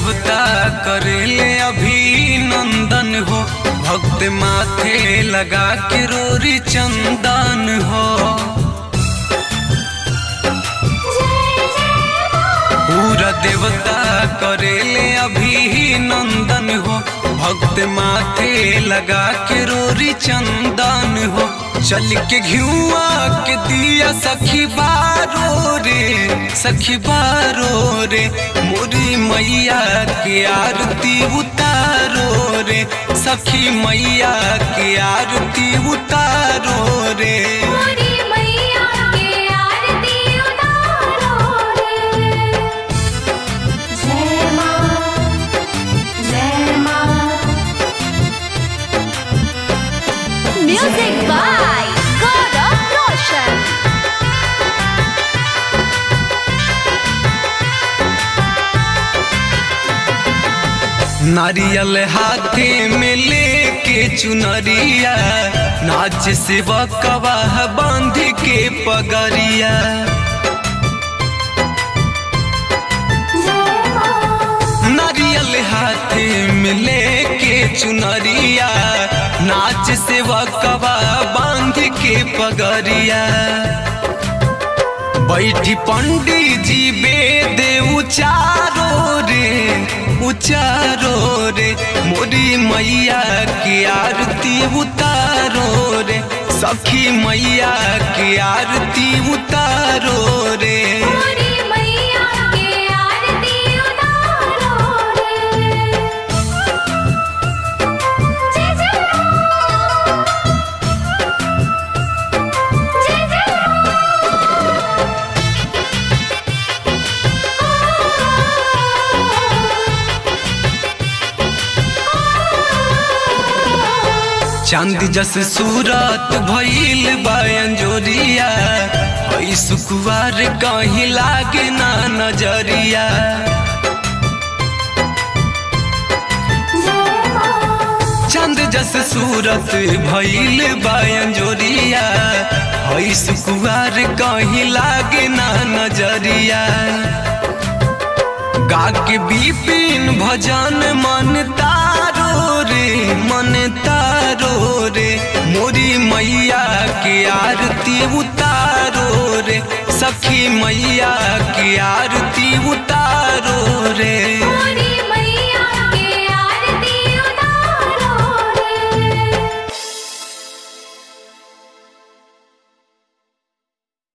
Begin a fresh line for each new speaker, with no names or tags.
देवता करेले अभिनंदन हो भक्त माथे लगा के रोरी चंदन हो पूरा देवता करेले अभिनंदन हो भक्त माथे लगा के रोरी चंदन हो चल के घियुआ के दिया सखी बारो रे सखी बारो रे मोरी मैया के आरती उतारो रे सखी मैया के आरती उतारो रे
मोरी मैया के आरती उतारो रे जय मां जय मां म्यूजिक बाय गौरव रोशन
नारियल हाथे में लेके चुनरिया नाच से बकवाह बांध के पगरिया
जय मां
नारियल हाथे में लेके चुनरिया नाच से बकवा बांध के पगरिया बैठी पंडित जी वेद उचारो रे उचारो रे मोरी मैया की आरती उतारो रे सखी मैया की आरती उतारो रे
मोरी मैया के आरती उतारो रे जय जय जय जय
चांद जस सूरत भइल बायन जोरिया हई सुकुवार कहीं लागे ना नजरिया
जय मां
चांद जस सूरत भइल बायन जोरिया हई सुकुवार कहीं लागे ना नजरिया गा के बिपिन भजन मन तारो रे मन तारो रे मोरी मैया के आरती उतारो रे सखी मैया की आरती उतारो रे